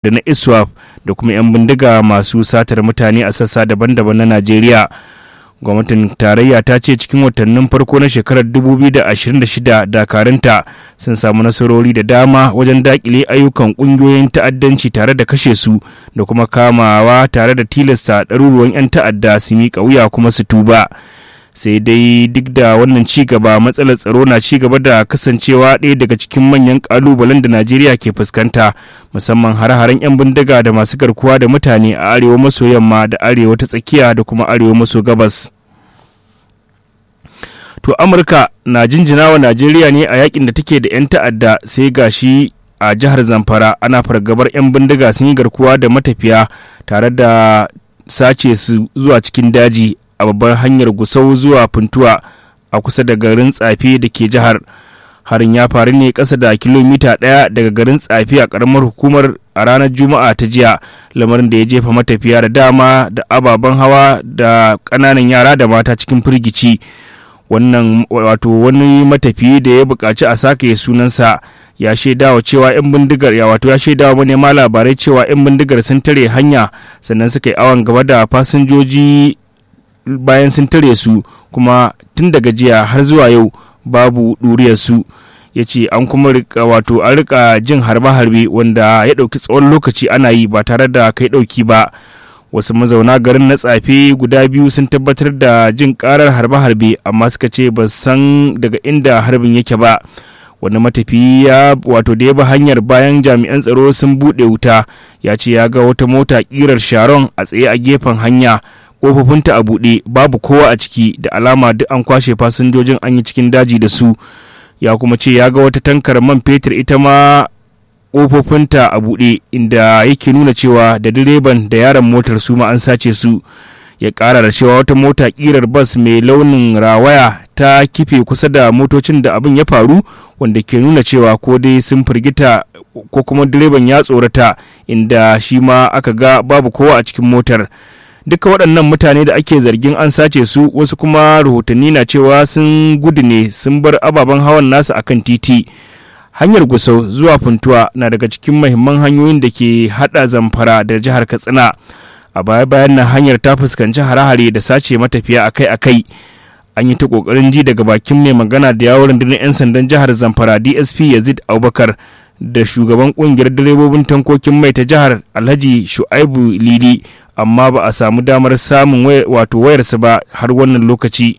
da na iswap da kuma 'yan bindiga masu satar mutane a sassa daban-daban na najeriya gwamnatin tarayya ta ce cikin watannin farko na shekarar 2026 dakarunta sun samu nasarori da dama wajen dakile ayyukan kungiyoyin ta'addanci tare da kashe su da kuma kamawa tare da tilasta ɗaruruwan 'yan ta'adda su miƙa wuya kuma su tuba sai dai duk da wannan ci gaba matsalar tsaro na ci gaba da kasancewa ɗaya daga cikin manyan ƙalubalen da najeriya ke fuskanta musamman hare-haren 'yan bindiga da masu garkuwa da mutane a arewa maso yamma da arewa ta tsakiya da kuma arewa maso gabas to amurka na jinjina wa najeriya ne a yakin da take da 'yan ta'adda sai gashi a jihar zamfara ana fargabar 'yan bindiga sun yi garkuwa da matafiya tare da sace su zuwa cikin daji a babbar hanyar gusau zuwa funtuwa a kusa da garin tsafe da ke jihar harin ya faru ne ƙasa da kilomita ɗaya daga garin tsafe a ƙaramar hukumar a ranar juma'a ta jiya lamarin da ya jefa matafiya da dama da ababen hawa da ƙananan yara da mata cikin firgici wannan wato wani matafiyi da ya buƙaci a sake sunansa ya shaidawa cewa 'yan bindigar ya wato ya shaidawa manema labarai cewa 'yan bindigar sun tare hanya sannan suka yi awon gaba da fasinjoji bayan sun tare su kuma tun daga jiya har zuwa yau babu su ya ce an kuma rika wato an rika jin harbe-harbe wanda ya ɗauki tsawon lokaci ana yi ba tare da kai ɗauki ba wasu mazauna garin na tsafe guda biyu sun tabbatar da jin karar harbe-harbe amma suka ce ba san daga inda harbin yake ba wani matafi ya wato da ya bi hanyar bayan jami'an tsaro sun buɗe wuta ya ce ya ga wata mota ƙirar sharon a tsaye a gefen hanya ƙofofinta a buɗe babu kowa a ciki da alama duk an kwashe fasinjojin an yi cikin daji da su ya kuma ce ya ga wata tankar man fetur ita ma ƙofofinta a buɗe inda yake nuna cewa da direban da yaron motar su ma an sace su ya ƙara da cewa wata mota ƙirar bas mai launin rawaya ta kife kusa da motocin da abin ya faru wanda ke nuna cewa ko dai sun firgita ko kuma direban ya tsorata inda shi ma aka ga babu kowa a cikin motar duka waɗannan mutane da ake zargin an sace su wasu kuma rahotanni na cewa sun gudu ne sun bar ababen hawan nasu akan titi hanyar gusau zuwa funtuwa na daga cikin mahimman hanyoyin da ke hada zamfara da jihar katsina a baya bayan nan hanyar ta fuskanci hare-hare da sace matafiya akai-akai an yi ta kokarin ji daga bakin mai magana da yawon rundunar 'yan sandan jihar zamfara dsp yazid abubakar da shugaban kungiyar direbobin tankokin mai ta jihar alhaji shu'aibu lili amma ba a samu damar samun wato wayarsa ba har wannan lokaci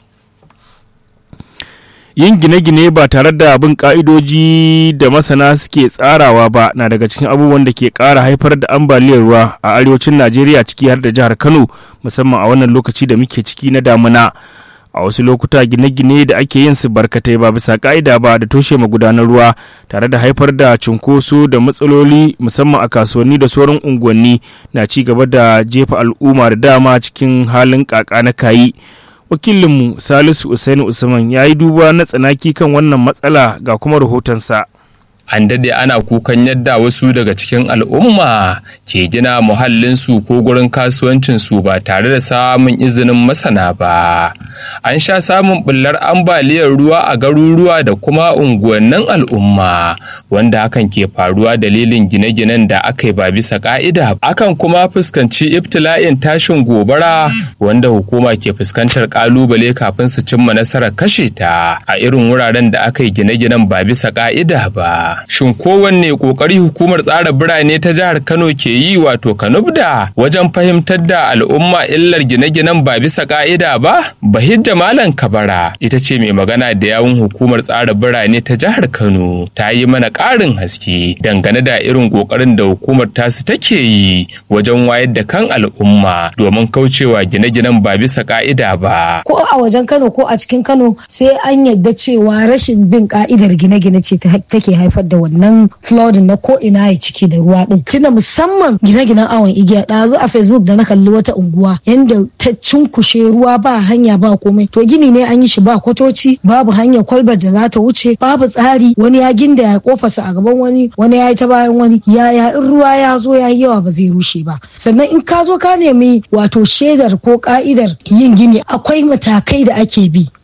yin gine-gine ba tare da bin ka'idoji da masana suke tsarawa ba na daga cikin abubuwan da ke ƙara haifar da ambaliyar ruwa a arewacin najeriya ciki har da jihar kano musamman a wannan lokaci da muke ciki na damuna a wasu lokuta gine-gine da ake yin su barkatai ba bisa ka'ida ba da toshe magudanar ruwa tare da haifar da cunkoso da matsaloli musamman a kasuwanni da sauran unguwanni na ci gaba da jefa al'umma da dama cikin halin kaka na kayi wakilinmu salisu usaini usman ya yi duba na tsanaki kan wannan matsala ga kuma rahotonsa an dade ana kukan yadda wasu daga cikin al'umma ke gina muhallinsu ko gurin kasuwancinsu ba tare da samun izinin masana ba an sha samun bullar ambaliyar ruwa a garuruwa da kuma unguwannin al'umma wanda hakan ke faruwa dalilin gine-ginen da aka yi ba bisa ka'ida akan kuma fuskanci ibtila'in tashin gobara wanda hukuma ke fuskantar kalubale kafin su cimma nasarar kashe ta a irin wuraren da aka yi gine-ginen ba bisa ka'ida ba Shin kowanne kokari hukumar tsara birane ta jihar Kano ke yi wato Kanubda wajen fahimtar da al'umma illar gine-ginen ba bisa ka'ida ba? Bahijja Malam Kabara ita ce mai magana da yawun hukumar tsara birane ta jihar Kano ta yi mana ƙarin haske dangane da irin kokarin da hukumar tasu take yi wajen wayar da kan al'umma domin kaucewa gine-ginen ba bisa ka'ida ba. Ko a wajen Kano ko a cikin Kano sai an yadda cewa rashin bin ka'idar gine-gine ce take haifar da wannan flooding na ko ina ya ciki da ruwa din tunda musamman gine-ginen awon igiya ɗazu a facebook da na kalli wata unguwa yanda ta cinkushe ruwa ba hanya ba komai to gini ne an yi shi ba kwatoci babu hanyar kwalbar da za ta wuce babu tsari wani ya ginda ya kofarsa a gaban wani wani ya yi ta bayan wani yaya in ruwa ya zo ya yi yawa ba zai rushe ba sannan in ka zo ka nemi wato shaidar ko ka'idar yin gini akwai matakai da ake bi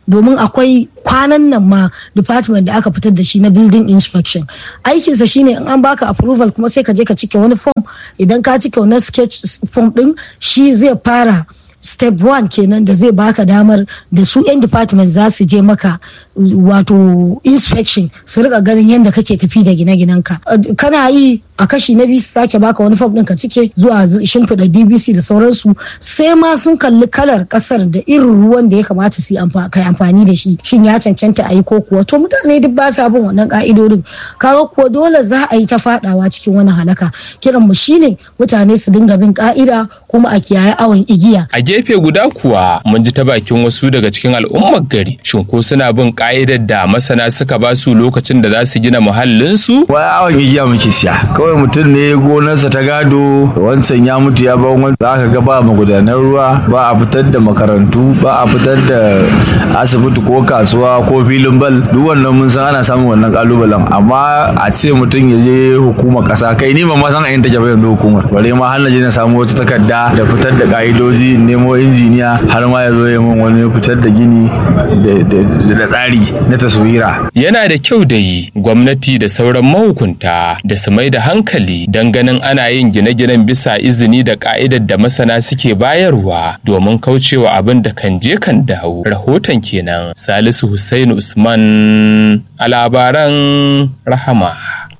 domin akwai kwanan nan ma department da aka fitar da shi na building inspection aikinsa shine in an baka approval kuma sai ka je ka cike wani form idan ka cike wani sketch form din shi zai fara step one kenan da zai baka damar da su 'yan department za su je maka wato inspection su rika ganin yadda kake tafi da gine-ginenka kana yi a kashi na biyu su sake baka wani fam ɗin ka cike zuwa shimfiɗa dbc da sauransu sai ma sun kalli kalar ƙasar da irin ruwan da ya kamata su kai amfani da shi shin ya cancanta a yi ko kuwa to mutane duk ba sa bin wannan ka'idodin kaga kuwa dole za a yi ta faɗawa cikin wani halaka kiran mu shine mutane su dinga bin ka'ida kuma a kiyaye awon igiya a gefe guda kuwa mun ji ta bakin wasu daga cikin al'ummar gari shin ko suna bin ka'idar da masana suka ba su lokacin da za su gina muhallinsu wai awon igiya muke siya kawai mutum ne gonarsa ta gado wancan ya mutu ya ban wani za ka ga ba magudanar ruwa ba a fitar da makarantu ba a fitar da asibiti ko kasuwa ko filin bal duk wannan mun san ana samun wannan kalubalen amma a ce mutum ya je hukumar kasa kai ni ba ma san a yin take ba yanzu hukumar bare ma har na je na samu wata takarda da fitar da ka'idoji nemo injiniya har ma ya zo ya min wani fitar da gini da tsari na taswira yana da kyau da yi gwamnati da sauran mahukunta da su mai da hankali don ganin ana yin gine-ginen bisa izini da ka'idar da masana suke bayarwa domin kaucewa abin da kan je kan dawo rahoton kenan salisu hussein usman a labaran rahama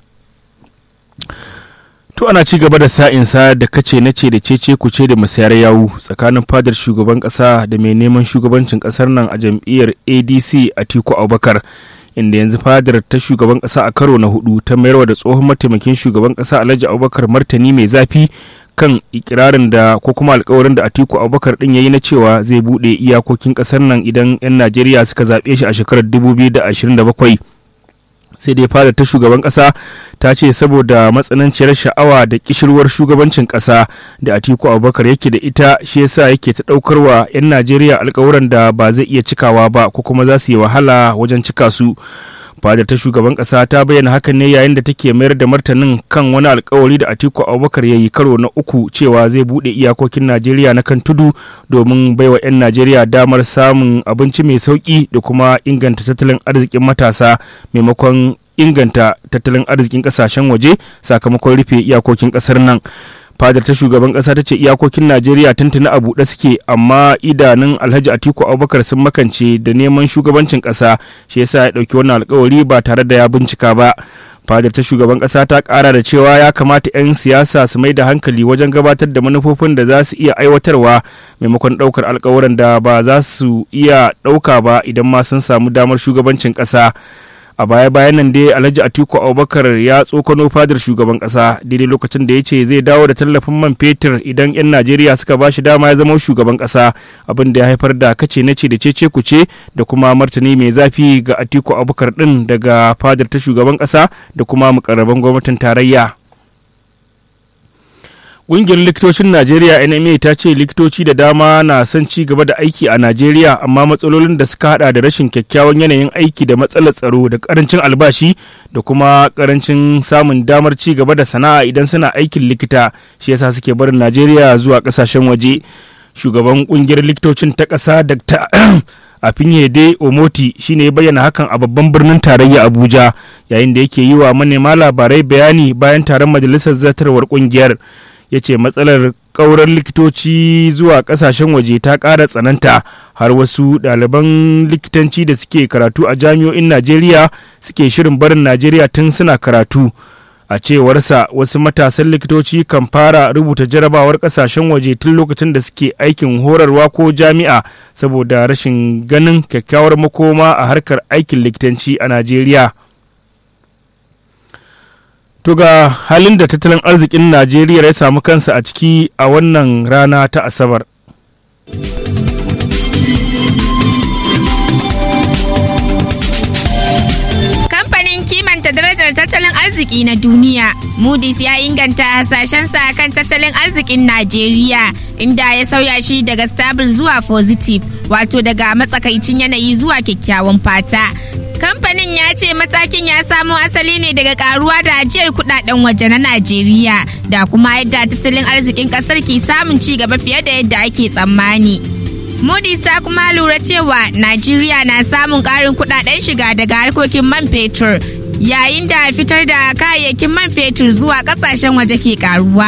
To ana ci gaba da sa'insa da kace na ce da cece kuce da musayar yawu tsakanin fadar shugaban kasa da mai neman shugabancin kasar nan a jam'iyyar ADC Atiku Abubakar inda yanzu fadar ta shugaban kasa a karo na hudu ta mayarwa da tsohon mataimakin shugaban kasa Alhaji Abubakar martani mai zafi kan ikirarin da ko kuma alkawarin da Atiku Abubakar din yayi na cewa zai bude iyakokin kasar nan idan 'yan Najeriya suka zaɓe shi a shekarar 2027. sai dai fada ta shugaban kasa ta ce saboda matsananciyar sha'awa da kishirwar shugabancin kasa da atiku abubakar yake da ita shi yasa yake ta daukar wa 'yan najeriya alkawuran da ba zai iya cikawa ba ko kuma za su yi wahala wajen cika su fadar ta shugaban kasa ta bayyana hakan ne yayin da take mayar da martanin kan wani alkawari da atiku abubakar ya yi karo na uku cewa zai bude iyakokin najeriya na kan tudu domin baiwa 'yan najeriya damar samun abinci mai sauki da kuma inganta tattalin arzikin matasa maimakon inganta tattalin arzikin kasashen waje sakamakon rufe iyakokin kasar nan fadar ta shugaban kasa ta ce iyakokin najeriya tuntuni a buɗe suke amma idanun alhaji atiku abubakar sun makance da neman shugabancin kasa shi yasa ya ɗauki wannan alkawari ba tare da ya bincika ba fadar ta shugaban kasa ta kara da cewa ya kamata 'yan siyasa su mai da hankali wajen gabatar da manufofin da za su iya aiwatarwa maimakon ɗaukar alkawuran da ba za su iya ɗauka ba idan ma sun samu damar shugabancin ƙasa. a baya bayan nan dai alhaji atiku abubakar ya tsokano fadar shugaban kasa daidai lokacin da ya ce zai dawo da tallafin man fetur idan 'yan najeriya suka ba shi dama ya zama shugaban kasa abin da ya haifar da kace na ce da cece kuce da kuma martani mai zafi ga atiku abubakar din daga fadar ta shugaban kasa da kuma mukarraban gwamnatin tarayya Ƙungiyar likitocin Najeriya NMA ta ce likitoci da dama na son ci gaba da aiki a Najeriya amma matsalolin da suka hada da rashin kyakkyawan yanayin aiki da matsalar tsaro da karancin albashi da kuma karancin samun damar ci gaba da sana'a idan suna aikin likita shi yasa suke barin Najeriya zuwa kasashen waje. Shugaban ƙungiyar likitocin ta ƙasa Dr. Afinyede Omoti shine ya bayyana hakan a babban birnin tarayya Abuja yayin da yake yi wa manema labarai bayani bayan taron majalisar zartarwar ƙungiyar. ya ce matsalar ƙaurar likitoci zuwa ƙasashen waje ta ƙara tsananta har wasu ɗaliban likitanci da suke karatu a jami'o'in najeriya suke shirin barin najeriya tun suna karatu a cewarsa wasu matasan likitoci kan fara rubuta jarabawar ƙasashen waje tun lokacin da suke aikin horarwa ko jami'a saboda rashin ganin kyakkyawar makoma a harkar aikin likitanci a najeriya To ga halin da tattalin arzikin Najeriya ya samu kansa a ciki a wannan rana ta Asabar. Kamfanin kimanta darajar tattalin arziki na duniya, Moody's ya inganta hasashensa kan tattalin arzikin Najeriya, inda ya sauya shi daga stable zuwa positive, wato daga matsakaicin yanayi zuwa kyakkyawan fata. kamfanin ya ce matakin ya samo asali ne daga karuwa da ajiyar kudaden waje na najeriya da kuma yadda tattalin arzikin kasar ke samun ci gaba fiye da yadda ake tsammani Moody's ta kuma lura cewa Najeriya na samun ƙarin kudaden shiga daga harkokin man fetur yayin da fitar da kayayyakin man fetur zuwa kasashen waje ke karuwa.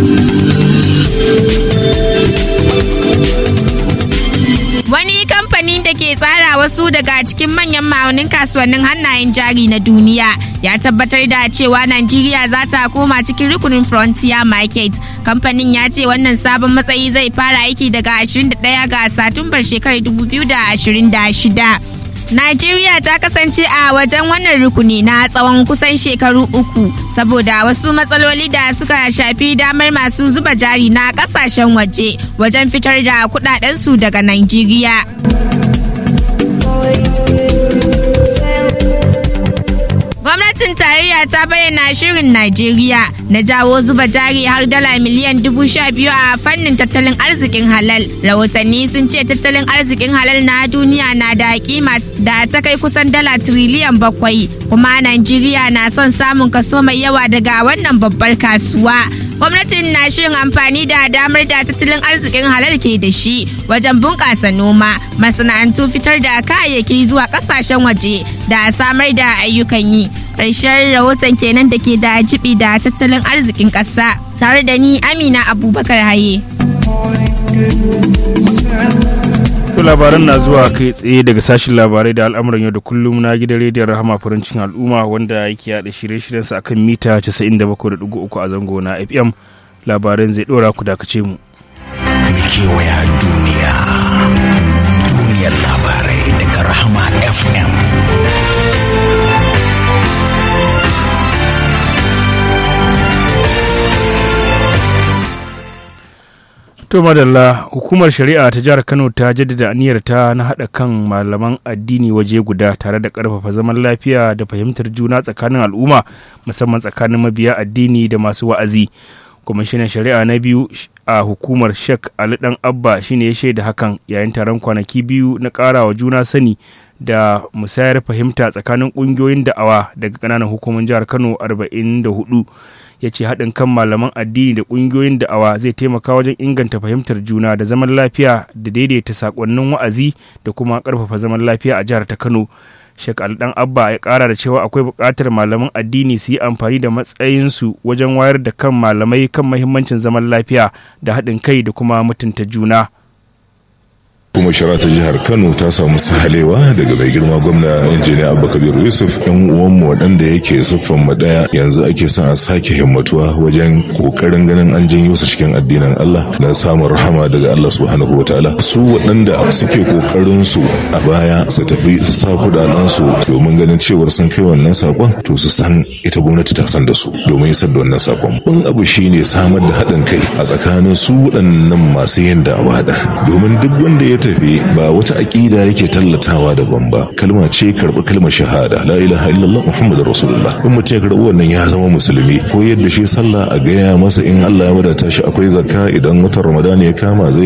Wani kamfanin da ke tsara wasu daga cikin manyan ma'aunin kasuwannin hannayen jari na duniya ya tabbatar da cewa Najeriya za ta koma cikin rukunin Frontier Market. Kamfanin ya ce wannan sabon matsayi zai fara aiki daga 21 ga Satumbar shekarar 2026. Najeriya ta kasance a wajen wannan rukuni na tsawon kusan shekaru uku saboda wasu matsaloli da suka shafi damar masu zuba jari na kasashen waje wajen fitar da kudadensu daga Najeriya. Gwamnatin tarayya ta bayyana shirin Najeriya na jawo zuba jari har dala miliyan dubu sha biyu a fannin tattalin arzikin halal. Rahotanni sun ce tattalin arzikin halal na duniya na da kima da ta kai kusan dala tiriliyan bakwai. Kuma Najeriya na son samun kaso mai yawa daga wannan babbar kasuwa. Gwamnatin na shirin amfani da damar da tattalin arzikin halal ke da shi wajen bunƙasa noma, masana'antu fitar da kayayyaki zuwa ƙasashen waje da samar da ayyukan yi. Ƙarshen rahoton kenan da ke da jibi da tattalin arzikin ƙasa tare da ni Amina Abubakar Haye. To labaran na zuwa kai tsaye daga sashen labarai da al'amuran yau da kullum na gidan rediyon rahama farancin al'umma wanda yake yada shirye-shiryensa akan mita 97.3 a zango na FM labaran zai dora ku dakace mu. Kewaya duniya, duniyar labarai daga rahama FM. To madalla hukumar shari'a ta jihar Kano ta jaddada aniyarta na haɗa kan malaman addini waje guda tare da ƙarfafa zaman lafiya da fahimtar juna tsakanin al'umma musamman tsakanin mabiya addini da masu wa'azi. Kwamishinan shari'a na biyu a hukumar Sheikh Ali Dan Abba shine ya shaida hakan yayin taron kwanaki biyu na ƙarawa juna sani da musayar fahimta tsakanin ƙungiyoyin da'awa daga ƙananan hukumar jihar Kano 44. ya ce haɗin kan malaman addini da ƙungiyoyin da'awa zai taimaka wajen inganta fahimtar juna da zaman lafiya da daidaita saƙonnin wa'azi da kuma ƙarfafa zaman lafiya a jihar ta kano shek dan abba ya ƙara da cewa akwai buƙatar malaman addini su yi amfani da matsayinsu wajen wayar da kan malamai kan mahimmancin zaman lafiya da haɗin kai da kuma mutunta juna kuma shara ta jihar kano ta samu sahalewa daga mai girma gwamna injiniya abba kabiru yusuf yan uwanmu waɗanda yake siffan mu ɗaya yanzu ake son a sake himmatuwa wajen kokarin ganin an janyo su cikin addinin allah don samun rahama daga allah subhanahu wataala su waɗanda suke kokarin su a baya su tafi su sa kuɗaɗen su domin ganin cewar sun kai wannan sakon to su san ita gwamnati ta san da su domin isar da wannan sakon ban abu shine samar da haɗin kai a tsakanin su waɗannan masu yin da'awa da domin duk wanda ya tafi ba wata aƙida yake tallatawa daban ba kalma ce karɓi kalmar shahada la ilaha illallah muhammadur rasulullah in mutum ya karɓi wannan ya zama musulmi ko yadda shi sallah a gaya masa in Allah ya wadata shi akwai zakka idan watan ramadan ya kama zai